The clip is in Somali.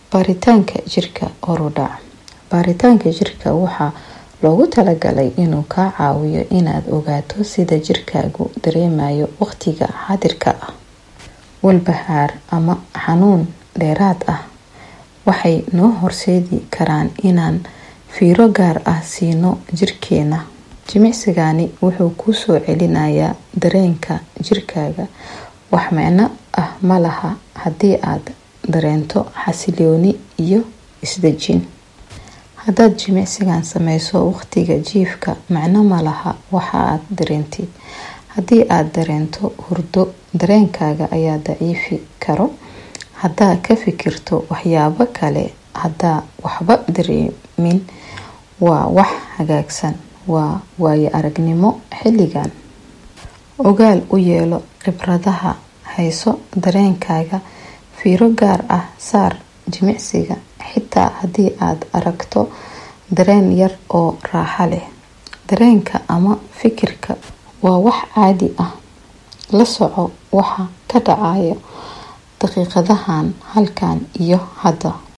baaritaanka jirka horudhac baaritaanka jirka waxaa loogu talagalay inuu kaa caawiyo inaad ogaato sida jirkaagu dareemayo waqtiga xaadirka ah walbahaar ama xanuun dheeraad ah waxay noo horseedi karaan inaan fiiro gaar ah siino jirkeena jimicsigani wuxuu kuu soo celinayaa dareenka jirkaaga wax micno ah ma laha haddii aad dareento xasilooni iyo isdejin haddaad jimicsigan sameyso waqtiga jiifka macno ma laha waxa aad dareentid haddii aad dareento hurdo dareenkaaga ayaa daciifi karo haddaa ka fikirto waxyaabo kale haddaa waxba dareemin waa wax hagaagsan waa waayo aragnimo xilligan ogaal u yeelo khibradaha hayso dareenkaaga fiiro gaar ah saar jimicsiga xitaa haddii aad aragto dareen yar oo raaxa leh dareenka ama fikirka waa wax caadi ah la soco waxa ka dhacaya daqiiqadahan halkan iyo hadda